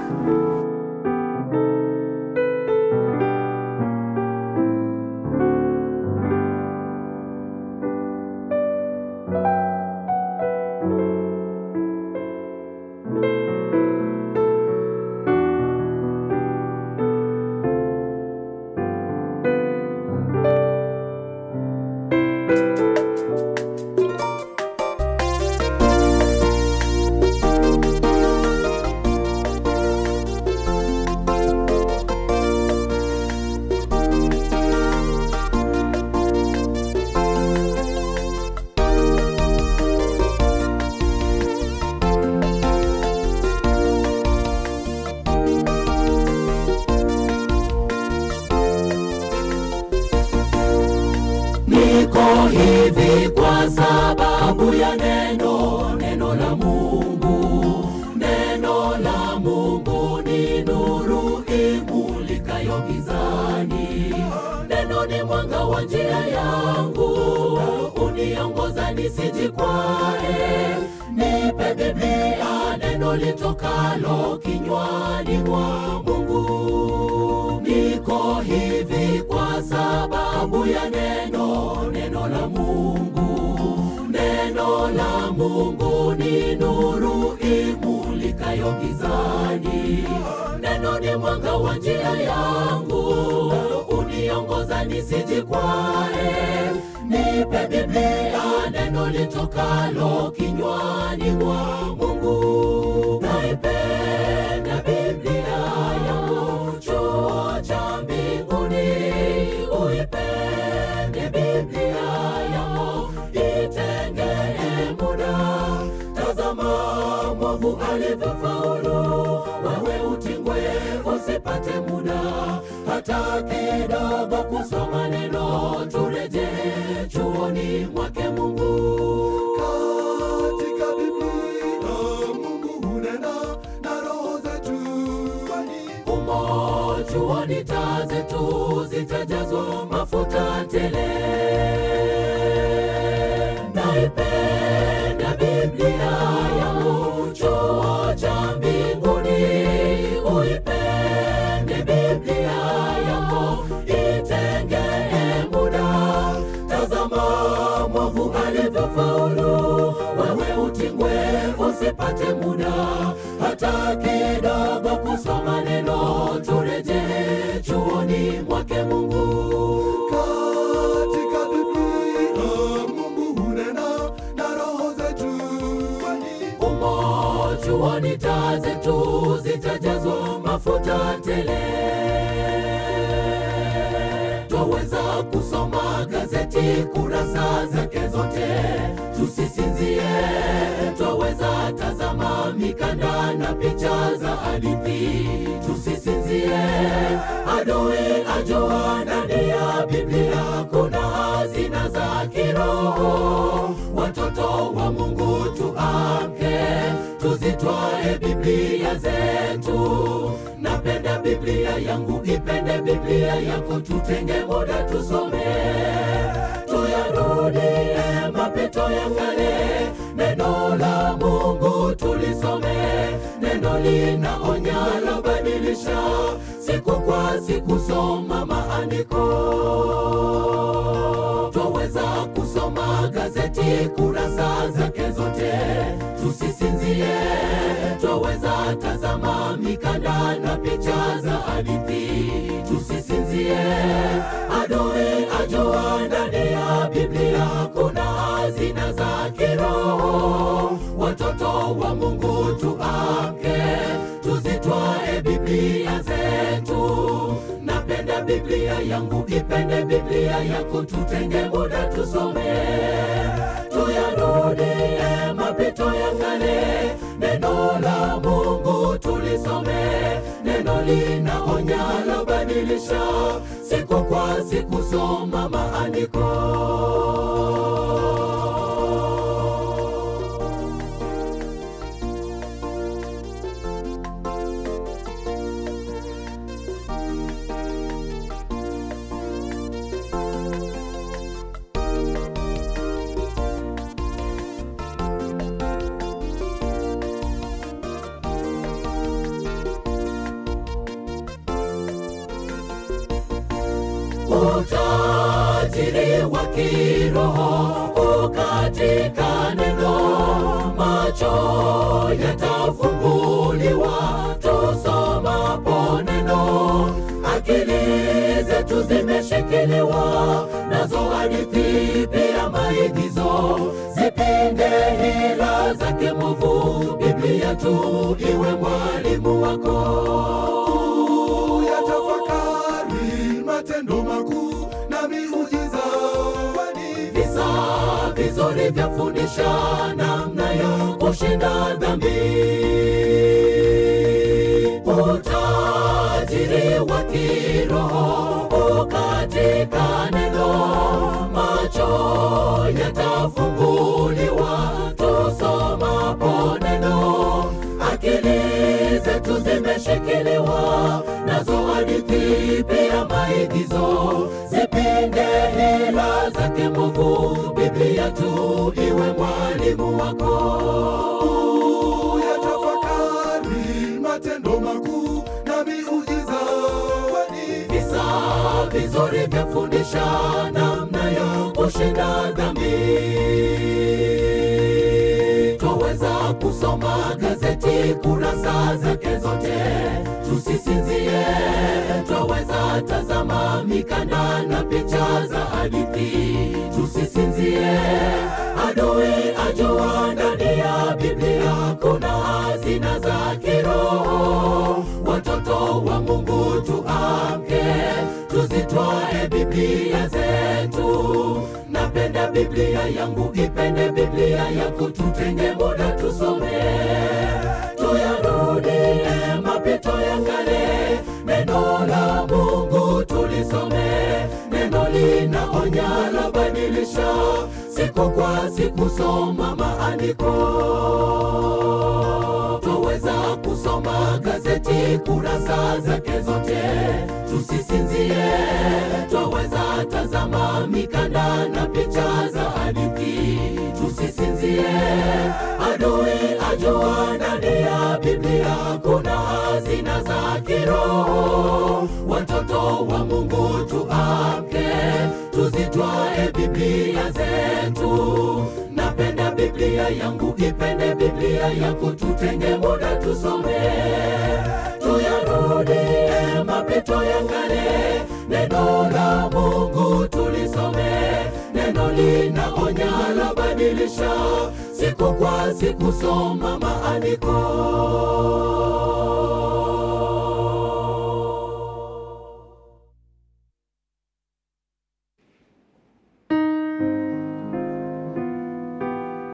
Niko hivi kwa sababu ya neno, neno la Mungu. Neno la Mungu ni nuru imulikayo gizani. Neno ni mwanga wa njia yangu, uniongoza nisijikwae. Nipe Biblia, neno litokalo kinywani mwa Mungu. Niko hivi kwa sababu ya neno, neno la Mungu. Neno la Mungu ni nuru imulikayo gizani. Neno ni mwanga wa njia yangu, uniongoza nisijikwae. Nipe Biblia, neno litokalo kinywani mwa Mungu. Naipenda Biblia yangu, chuo cha mbinguni. Uipende Biblia yangu, itengee muda. Tazama mwovu alivyofaulu, wewe utingwe usipate muda hata kidogo kusoma neno, turejee chuoni mwake Mungu. Katika Biblia Mungu hunena na roho zetu, kwani Umo chuoni taa zetu zitajazwa mafuta tele. Naipenda Biblia yangu, chuo cha mbinguni. Uipende Biblia yangu, itengee muda. Tazama mwovu alivyofaulu, wewe utingwe usipate muda hata kidogo kusoma neno, turejee chuoni mwake Mungu. katika Biblia Mungu hunena na roho zetu, kwani Umo chuoni taa zetu zitajazwa mafuta tele. Twaweza kusoma gazeti kurasa zake zote, tusisinzie. Twaweza tazama mikanda na picha za hadithi, tusisinzie. Adui ajua ndani ya Biblia kuna hazina za kiroho. Watoto wa Mungu tuamke, tuzitwae Biblia zetu. Napenda Biblia yangu, ipende Biblia yako, tutenge muda tusome, tuyarudie mapito ya kale. Neno la Mungu tulisome, neno linaonya, labadilisha siku kwa siku, soma maandiko twaweza kusoma gazeti kurasa zake zote, tusisinzie. Twaweza tazama mikanda na picha za hadithi, tusisinzie. Adui ajua ndani ya Biblia kuna hazina za kiroho. Watoto wa Mungu tuamke, tuzitwae Biblia zetu. Napenda Biblia yangu, ipende Biblia yako, tutenge muda tusome, tuyarudie mapito ya kale. Neno la Mungu tulisome, neno linaonya, labadilisha siku kwa siku, soma maandiko. utajiri wa kiroho katika neno, macho yatafunguliwa tusomapo neno, akili zetu zimeshikiliwa nazo hadithi pia maigizo, zipinde hila zake mwovu, Biblia tu iwe mwalimu wako Yatafakari matendo makuu na miujiza, kwani visa vizuri vyafundisha namna ya kushinda dhambi. Utajiri wa kiroho katika neno, macho yatafunguliwa tusomapo neno, akili zetu zimeshikiliwa nazo hadithi pia maigizo, zipinde hila zake mwovu, Biblia tu iwe mwalimu wako. yatafakari matendo makuu na miujiza, kwani visa vizuri vyafundisha namna ya kushinda dhambi. Twaweza kusoma gazeti kurasa zake zote, tusisinzie. Twaweza tazama mikanda na picha za hadithi, tusisinzie. Adui ajua ndani ya Biblia kuna hazina za kiroho. Watoto wa Mungu tuamke, tuzitwae Biblia zetu. Napenda Biblia yangu, ipende Biblia yako, tutenge muda tusome, tuyarudie mapito ya kale. Neno la Mungu tulisome, neno linaonya, labadilisha siku kwa siku, soma maandiko twaweza kusoma gazeti kurasa zake zote, tusisinzie. Twaweza tazama mikanda na picha za hadithi, tusisinzie. Adui ajua ndani ya Biblia kuna hazina za kiroho. Watoto wa Mungu tuamke, tuzitwae Biblia zetu. Napenda Biblia yangu, ipende Biblia yako, tutenge muda tusome, tuyarudie mapito ya kale. Neno la Mungu tulisome, neno linaonya, labadilisha siku kwa siku, soma maandiko.